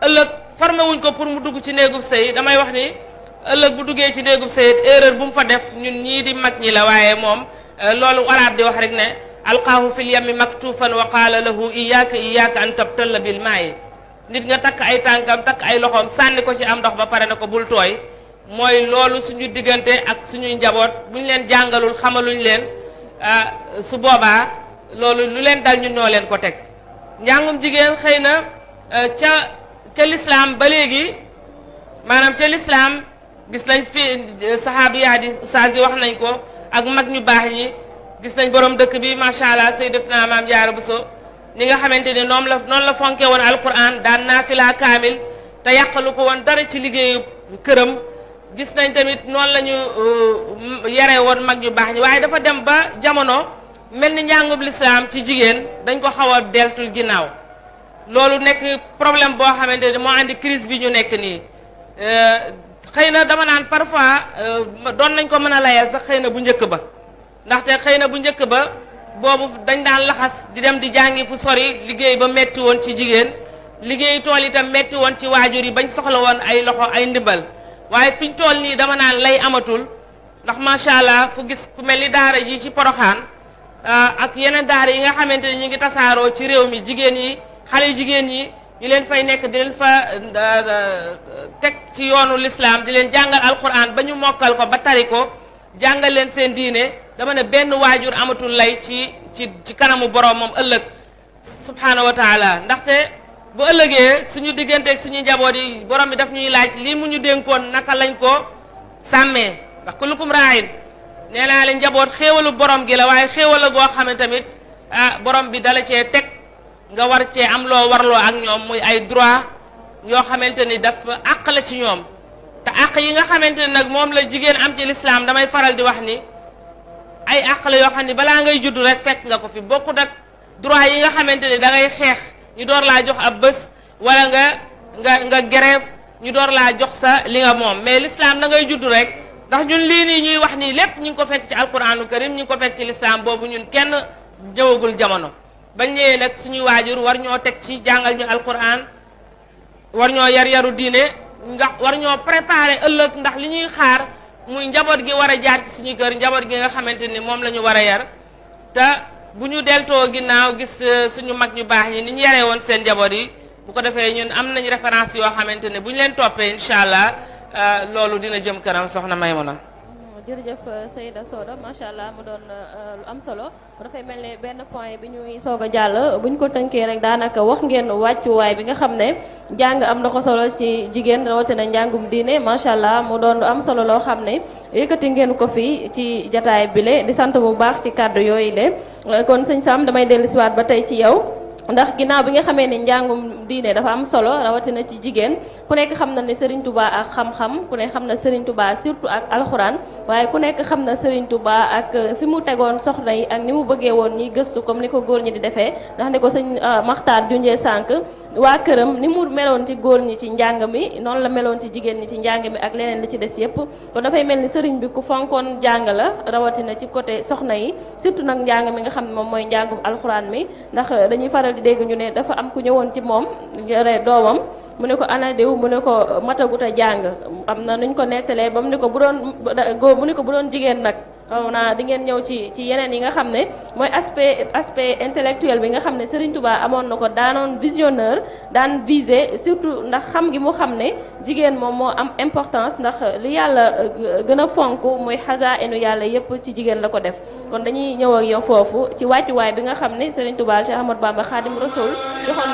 ëllëg formé wuñ ko pour mu dugg ci néegub sëy damay wax ni ëllëg bu duggee ci néegub sëy erreur bu mu fa def ñun ñii di mag ñi la waaye moom loolu araab di wax rek ne alqaahu fil yammi maktufan wa qaala lahu iyyaka iyyaka an tabtalla bil maayi nit nga takk ay tànkam takk ay loxoom sànni ko ci am ndox ba pare na ko bul tooy mooy loolu suñu diggante ak suñuy njaboot bu ñu leen jàngalul xamaluñ leen su boobaa loolu lu leen dal ñun ñoo leen ko teg njàngum jigéen xëy na ca ca lislaam ba léegi maanaam ca lislaam gis nañ fi saxaabiyaat yi ustaas yi wax nañ ko ak mag ñu baax ñi gis nañ borom dëkk bi macha allah sayyidatuna maam Jaara Buso ni nga xamante ni noonu la noonu la fonke woon alquran daan naafila kaamil te yàqalu ko woon dara ci liggéeyu këram gis nañ tamit noonu la ñu yare woon mag ñu baax ñi waaye dafa dem ba jamono mel ni njàngub lislaam ci jigéen dañ ko xaw a deltul ginnaaw loolu nekk problème boo xamante ni moo andi crise bi ñu nekk nii xëy na dama naan parfois doon nañ ko mën a layal sax xëy na bu njëkk ba ndaxte xëy na bu njëkk ba boobu dañ daan laxas di dem di jàngi fu sori liggéey ba metti woon ci jigéen liggéey tool itam metti woon ci waajur yi bañ soxla woon ay loxo ay ndimbal waaye fiñ tool nii dama naan lay amatul ndax macha allah fu gis ku mel ni daara ji ci poroxaan ak yeneen daara yi nga xamante ni ñu ngi tasaaroo ci réew mi jigéen yi xale yu jigéen yi ñu leen fay nekk di leen fa teg ci yoonu lislaam di leen jàngal alquran ba ñu mokkal ko ba tari ko jàngal leen seen diine dama ne benn waajur amatul lay ci ci ci kanamu borom moom ëllëg subhaanahu wa taala ndaxte bu ëllëgee suñu digganteeg suñu njaboot yi borom bi daf ñuy laaj lii mu ñu dénkoon naka lañ ko sàmmee ndax kullukum raayin nee naa leen njaboot xéewalu borom gi la waaye xéewal la goo xam ne tamit ah borom bi dala cee teg nga war cee am loo warloo ak ñoom muy ay droit yoo xamante ni dafa àq la ci ñoom te àq yi nga xamante ni nag moom la jigéen am ci lislaam damay faral di wax ni ay àq la yoo xam ni balaa ngay judd rek fekk nga ko fi bokkut ak droit yi nga xamante ni da ngay xeex ñu door laa jox ab bés wala nga nga nga grève ñu door laa jox sa li nga moom mais l'islam da ngay judd rek ndax ñun lii nii ñuy wax nii lépp ñu ngi ko fekk ci alquranu karim ñu ngi ko fekk ci l'islam boobu ñun kenn ñëwagul jamono bañ ñëwee nag suñuy waajur war ñoo teg ci jàngal ñu alquran war ñoo yar yaru diine ndax war ñoo préparer ëllëg ndax li ñuy xaar muy njaboot gi war a jaar ci suñu kër njaboot gi nga xamante ni moom la ñu war a yar te bu ñu deltoo ginnaaw gis suñu mag ñu baax ñi ni ñu yaree woon seen njaboot yi bu ko defee ñun am nañ référence yoo xamante ne bu ñu leen toppee incha allah loolu dina jëm kanam soxna Maymuna jërëjëf Seyda Soda macha allah mu doon lu am solo dafay mel ne benn point bi ñuy soog a jàll bu ñu ko tënkee rek daanaka wax ngeen wàccuwaay bi nga xam ne jàng am na ko solo ci jigéen rawatina njàngum diine macha allah mu doon lu am solo loo xam ne yëkkati ngeen ko fi ci jataay bile di sant bu baax ci kàddu yooyu le kon sëñ Sam damay dellusiwaat ba tey ci yow. ndax ginnaaw bi nga xamee ni njàngum diine dafa am solo rawatina ci jigéen ku nekk xam na ne Serigne Touba ak xam-xam ku nekk xam na Serigne Touba surtout ak alxuraan waaye ku nekk xam na Serigne Touba ak fi mu tegoon soxna yi ak ni mu bëggee woon ñi gëstu comme ni ko góor ñi di defee ndax ne ko sëñ Maxtaar junjee sànq waa këram ni mu meloon ci góor ñi ci njàng mi noonu la meloon ci jigéen ñi ci njàng mi ak leneen li ci des yépp kon dafay mel ni sëriñ bi ku fonkoon njàng la rawatina ci côté soxna yi surtout nag njàng mi nga xam ne moom mooy njàngum alxuraan mi ndax dañuy faral di dégg ñu ne dafa am ku ñëwoon ci moom yore doomam mu ne ko ana diw mu ne ko matagut a jàng am na nuñ ko nettalee ba mu ne ko bu doon góor mu ne ko bu doon jigéen nag xaw naa di ngeen ñëw ci ci yeneen yi nga xam ne mooy aspect aspect intellectuel bi nga xam ne Serigne Touba amoon na ko daanoon visionneur daan viser surtout ndax xam gi mu xam ne jigéen moom moo am importance ndax li yàlla gën a fonk mooy xasa enu yàlla yépp ci jigéen la ko def kon dañuy ñëw ak yow foofu ci wàccuwaay bi nga xam ne Serigne Touba Cheikh Ahmadou Bamba Khadim Rasoul joxoon